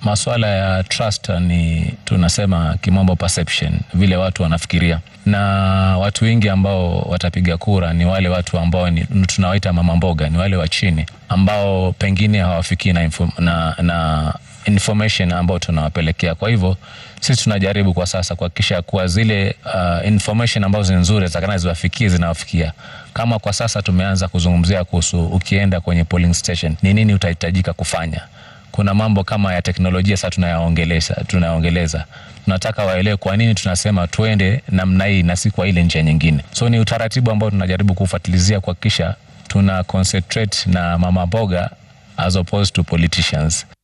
Masuala ya trust ni tunasema kimombo perception, vile watu wanafikiria, na watu wengi ambao watapiga kura ni wale watu ambao ni tunawaita mama mboga, ni wale wa chini ambao pengine hawafikii na, info, na, na information ambao tunawapelekea. Kwa hivyo sisi tunajaribu kwa sasa kuhakikisha kuwa zile uh, information ambazo ni nzuri zitakana ziwafikie zinawafikia. Kama kwa sasa tumeanza kuzungumzia kuhusu ukienda kwenye polling station ni nini utahitajika kufanya kuna mambo kama ya teknolojia sasa tunayaongeleza tunayaongeleza tunataka waelewe kwa nini tunasema tuende namna hii na si kwa ile njia nyingine so ni utaratibu ambao tunajaribu kufuatilizia kuhakikisha tuna concentrate na mama mboga as opposed to politicians